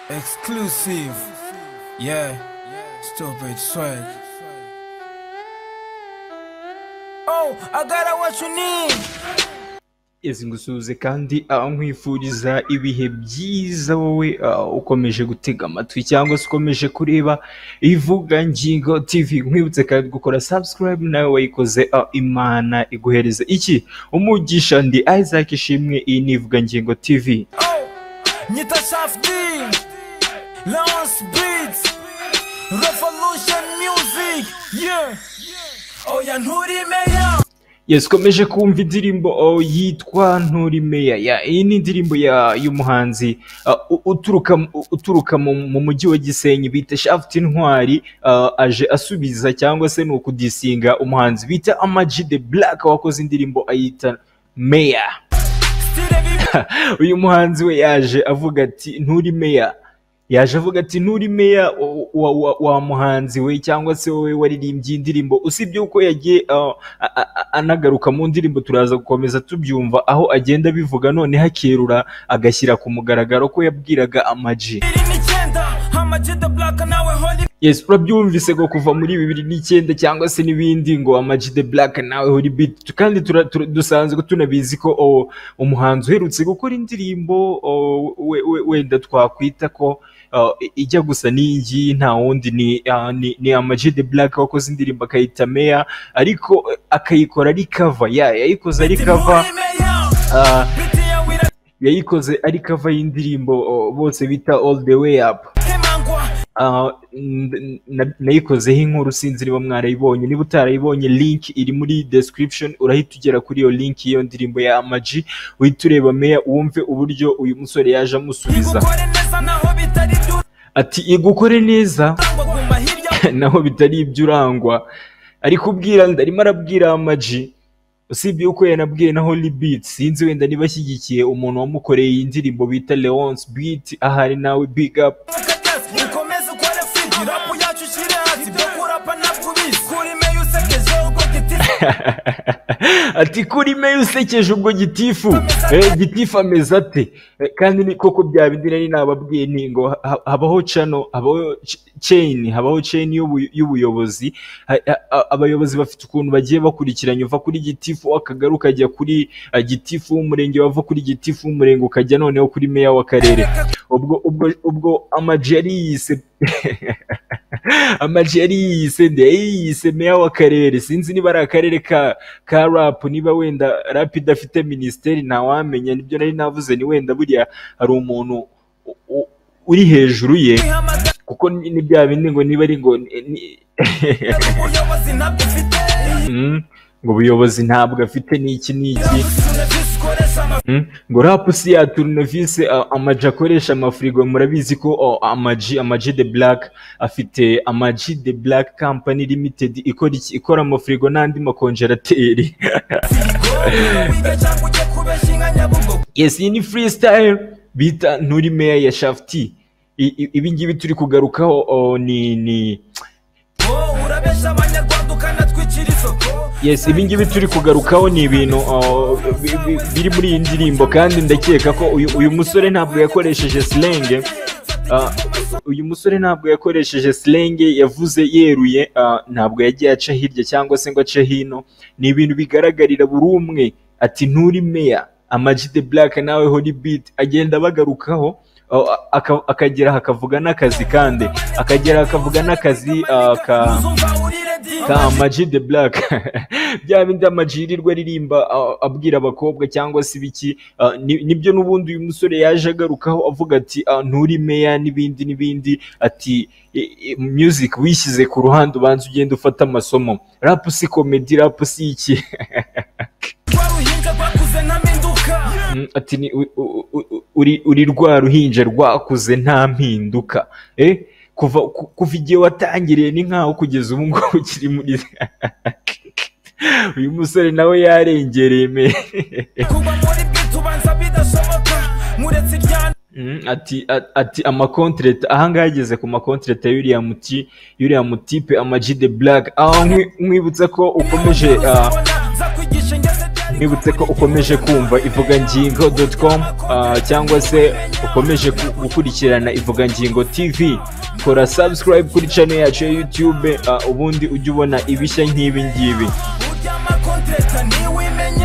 Exclusive. Yeah. Stupid swag. Oh, I got what you need. izi ngusuhuze kandi ah, nkwifuriza ibihe byiza wowe ah, ukomeje gutega amatwi cyangwa se ukomeje kureba ivugangingo tv nkwibutse kandi gukora subscribe nawe wayikoze ah, imana iguhereze iki umugisha ndi isaac ishimwe iyi ni ivugangingo tv Oh, Nita Shaf D. Lawrence Beats. Revolution Music. Yeah. Oh, yeah, Nuri Meya. Yes, ukomeje kumva indirimbo oh, yitwa Nturi Meya. Ya, iyi ni indirimbo ya y'umuhanzi ah, u- uturuka mu- uturuka mu, mu mujyi wa Gisenyi bita Shaft Intwari ah, aje asubiza cyangwa se ni ukudisinga umuhanzi bita Ama G the Black wakoze indirimbo ayita Meya. Still a big Uyu muhanzi we yaje avuga ati Nturi Meya. Yaje avuga ati Nturi Meya wa- wa, wa, wa muhanzi we cyangwa se wowe waririmbye iyi ndirimbo usibye uko yagiye ah, a- a- a- anagaruka mu ndirimbo turaza gukomeza tubyumva aho agenda abivuga none hakerura agashyira ku mugaragaro ko yabwiraga amaji in the gender. I'ma jit the block and now we holy. yes urabyumvise ngo kuva muri bibiri n'icyenda cyangwa se n'ibindi ngo amaji de black nawe hori beat kandi tura- tura- dusanzwe tunabizi ko oh, umuhanzi uherutse gukora indirimbo oh, we- we- wenda twakwita ko oh, ijya gusa n'iyingiyi nta wundi ni, ah, ni, ni amaji de black wakoze indirimbo akayita meya ariko eh, akayikora ari cover ya yayikoze ari cover Nuri Meya. ah, Pretty, yeah, we the yayikoze ari cover y'indirimbo oh, bose bita all the way up Kimangwa. Ah, n- n- nayikozeho inkuru sinzi niba mwarayibonye niba utarayibonye link iri muri description urahita ugera kuri iyo link y'iyo ndirimbo ya amaji uhita ureba meya wumve uburyo uyu musore yaje amusubiza Igukore neza naho bitari byo ati igukore neza urangwa guma hirya naho bitari ibyo urangwa ari kubwira arimo arabwira amaji usibye uko yanabwiye na Holy Beat sinzi wenda niba ashyigikiye umuntu wamukoreye iyi ndirimbo bita Leonce Beat ahari nawe big up ukatasi ukomeze ukore fiti rapu yacu ushyire hasi byo kurapa nakubizi kuri meya usekeje ubwo giti ati kuri meya usekeje ubwo gitifu Eh, gitifu ameze ate Eh, kandi ni koko bya bindi nari nababwiye nti ngo ha- habaho cano habaho ch- chain habaho chain y'ubu- y'ubuyobozi Ha- ha- a- abayobozi bafite ukuntu bagiye bakurikiranye uva kuri gitifu w'akagari ukajya kuri eh, gitifu w'umurenge wava kuri gitifu w'umurenge ukajya noneho kuri meya w'akarere ubwo ubwo ubwo amaji yari yise amaji yari yise nde yari yise meya w'akarere sinzi niba ari akarere ka ka rap niba wenda rap idafite minisiteri ntawamenya nibyo nari navuze ni wenda buriya hari umuntu u- u- uri hejuru ye ihamagara kuko ni ni bya bindi ngo niba ari ngo ni- ni- ubuyobozi ntabwo ufite Mm, ngo ubuyobozi ntabwo afite n'iki n'iki tune visi ukoresha amafi Mm, ngo rap si ya turunevise a- amaji akoresha amafirigo murabizi ko o, amaji amaji de black afite amaji de black company limited ikora iki ikora amafirigo n'andi makonjerateri ngo wige cyangwa ujye kubeshya inka nyabugogo yes iyi ni freestyle bita nturi meya ya shafti ibi ngibi turi kugarukaho o, ni ni ngo urabeshya abanyarwanda ukanatwikira isoko yes ibi ngibi turi kugarukaho ni ibintu o, bi- bi- biri muri iyi ndirimbo kandi ndakeka ko uyu, uyu musore ntabwo yakoresheje slenge Ah, uyu musore ntabwo yakoresheje slenge yavuze yeruye ah, ntabwo yagiye aca hirya cyangwa se ngo ace hino ni ibintu bigaragarira buri umwe ati nturi meya amaji de black nawe holy beat agenda bagarukaho ah, aka- akagera hakavuga n'akazi kandi akagera hakavuga n'akazi ah, ka uzumva uri redi ka Ama-G the black bya bindi amaji yirirwa aririmba ah, abwira abakobwa cyangwa se ibiki ah, ni- nibyo n'ubundi uyu musore yaje agarukaho avuga ati ah, nturi meya n'ibindi n'ibindi ati i- i- music wishyize ku ruhande ubanza ugenda ufata amasomo rap si comedy rap si iki rwaruhinja rwakuze nta mpinduka Mm, ati ni u- u- u- uri uri rwa ruhinja rwakuze nta mpinduka eh kuva ku- kuva igihe watangiriye ni nkaho kugeza ubu ngubu ukiri muri uyu musore nawe yarengereye me kuba muri bwite ubanza bidashoboka muretse iryana Mm, ati a- ati amakontrete ahangaha ageze ku makontrete ya yuriya muti yuriya mutipe amaji de black aho nkwibutsa ko ukomeje ah, nzakwigisha ingeze byari nibutse ko ukomeje kumva ivugangingo com cyangwa se ukomeje ku- gukurikirana ivugangingo tv kora subscribe kuri channel yacu ya youtube ah, ubundi ujye ubona ibishya nk'ibi ngibi burya amakontereta ntiwimenye